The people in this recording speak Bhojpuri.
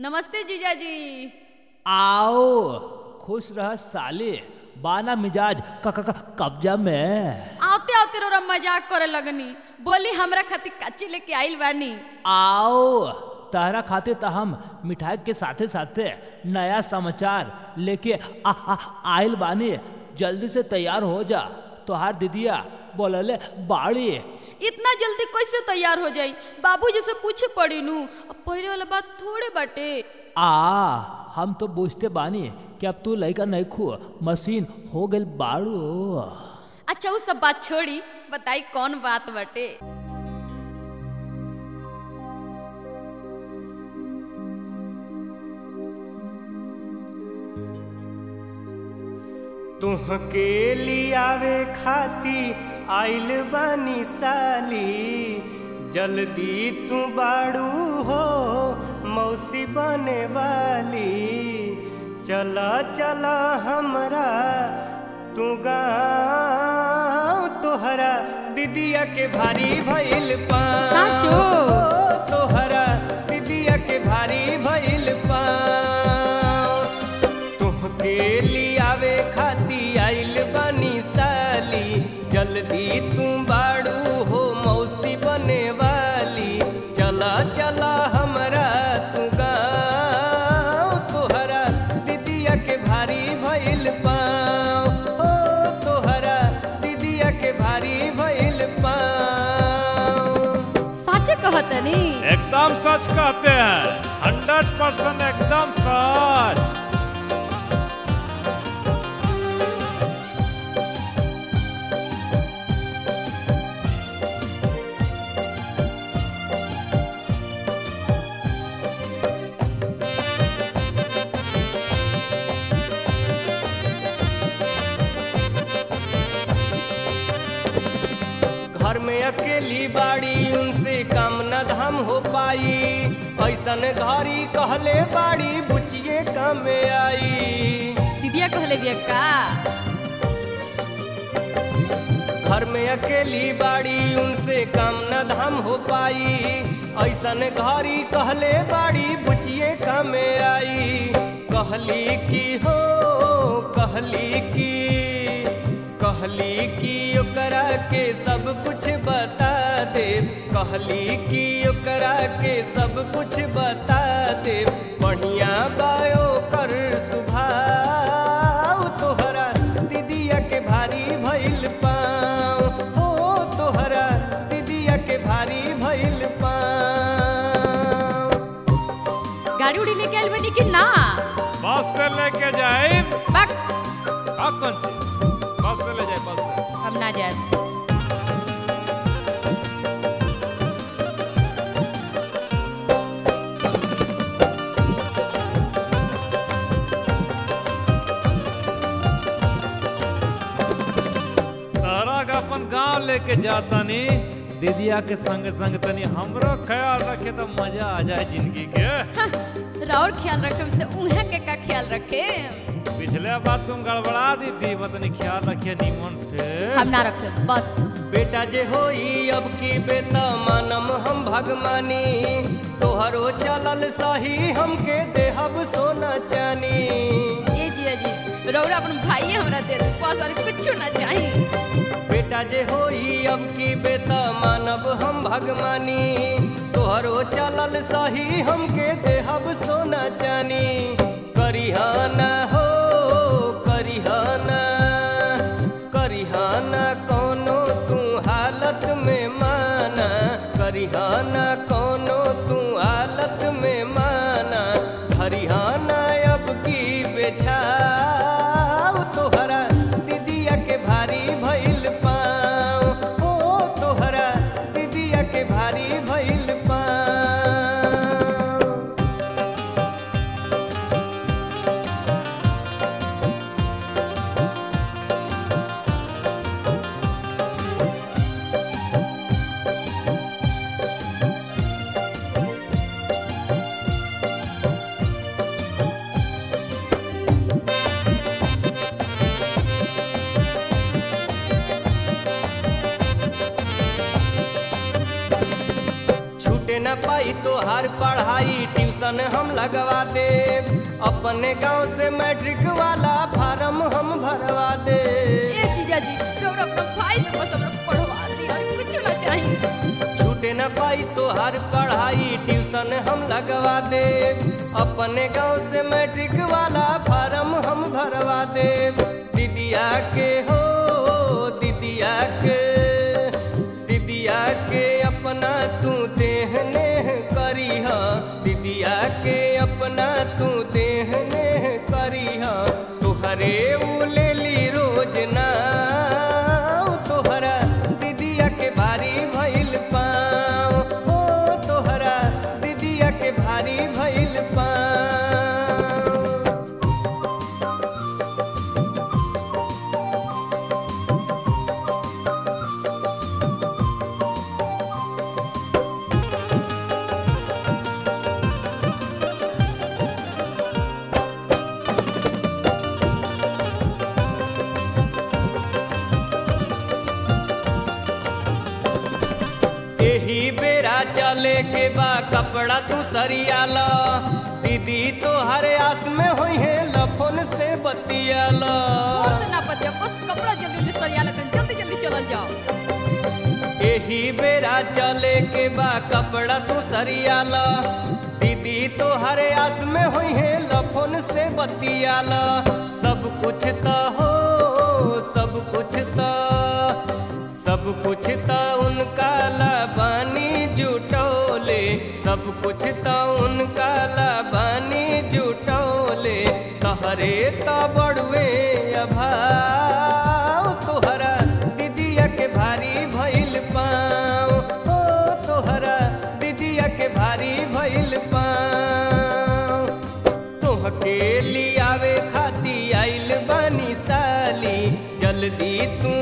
नमस्ते जीजाजी आओ खुश रह साले बाना मिजाज क- क- क- कब्जा में आवते आवते रोरा मजाक करे लगनी बोली हमरा खातिर कच्ची लेके आइल बानी आओ तहरा खाते त हम मिठाई के साथे साथे नया समाचार लेके आ, आ, आइल बानी जल्दी से तैयार हो जा तोहार दीदिया बोलले बाड़ी इतना जल्दी कैसे तैयार हो जाई बाबूजी से पूछे पड़ी नू अब पहले वाला बात थोड़े बाटे आ हम तो बुझते बानी कि अब तू लड़का नहीं खू मशीन हो गई बाड़ू अच्छा वो सब बात छोड़ी बताई कौन बात बाटे तुहके लियावे खाती आइल बानी साली जल्दी तू बाड़ू हो मौसी बने वाली चला चला हमरा तू गाँव तोहरा दीदिया के भारी भइल पा साचो? तोहरा दीदिया के भारी भइल पा तुहके लियावे खाती आइल बनी साली जल्दी तू बाड़ू हो मौसी बने वाली चला चला हमरा तू गाँव तोहरा दीदिया के भारी भइल पाँव हो तोहरा दीदिया के भारी भइल पाँव साचे कहतनी एकदम सच कहते हैं हंड्रेड परसेंट एकदम सच घर में अकेली बाड़ी उनसे काम न धाम हो पाई ऐसन घरी कहले बाड़ी बुचिए काम में आई दीदिया कहले बिया का घर में अकेली बाड़ी उनसे काम न धाम हो पाई ऐसन घरी कहले बाड़ी बुचिए काम में आई कहली की हो कहली की कहली की ओकरा के सब कुछ बता दे कहली की ओकरा के सब कुछ बता दे बढ़िया बायो कर सुभाव तोहरा दीदिया के भारी भइल पाँव हो तोहरा दीदिया के भारी भइल पाँव गाड़ी उड़ी लेके आइल बानी कि ना बस से लेके जाए बक का कौन चीज बस से ले जाए बस से हम ना जाए तहरा का अपन गांव लेके जाता नी दीदिया के संग संग तनी हमरो ख्याल रखे तो मजा आ जाए जिंदगी के राउर ख्याल रखे तो उहे के का ख्याल रखे पिछले बार तुम गड़बड़ा दी थी मतनी ख्याल रखिए नीमन से हम ना रखे बस बेटा जे होई अब की बेटा मानम हम भगमानी तोहरो चलल सही हमके देहब सोना चानी ये जी जी रौरा अपन भाई हमरा दे दे बस और कुछ ना चाहिए बेटा जे होई अब की बेटा मानब हम भगमानी तोहरो चलल सही हमके देहब सोना चानी करिहाना हो करिहाना करिहाना कोनो तू हालत में माना करिहाना कोनो तू हालत में माना हरिहाना अब की बेछाव तोहरा दीदिया के भारी भइल पाँव ओ तोहरा दीदिया के भारी भइल पाँव न पाई तो हर पढ़ाई ट्यूशन ट्यूशन हम लगवा दे अपने गांव से मैट्रिक वाला फार्म हम भरवा दे ए जीजा जी रौरा अपना भाई से बस हमरा पढ़वा दी और कुछ ना चाहिए छूटे न पाई तो हर पढ़ाई ट्यूशन हम लगवा दे अपने गांव से मैट्रिक वाला फार्म हम भरवा दे दीदिया के हो दीदिया के दीदिया के अपना तू देहने करी दीदिया के अपना तू देहने करी तुहरे उ ले ली रोज ना तोहरा दीदिया के भारी भइल पाँव ओ तोहरा दीदिया के भारी भइल पाँव एही बेरा चले के बा कपड़ा तू सरियाला दीदी तो हर आस में होई है लफन से बतियाला और से ना पतिया बस कपड़ा जल्दी जल्दी सरिया लेते हैं, जल्दी जल्दी चल जाओ एही बेरा चले के बा कपड़ा तू सरियाला दीदी तो हर आस में होई है लफन से बतियाला सब कुछ त हो सब कुछ त सब कुछ त उनका लाबानी जुटौले सब कुछ त उनका लाबानी जुटौले तहरे त बड़ुए अभाव तोहरा दीदिया के भारी भइल पाँव ओ तोहरा दीदिया के भारी भइल पाँव तोहके लियावे खाती आइल बानी साली जल्दी तू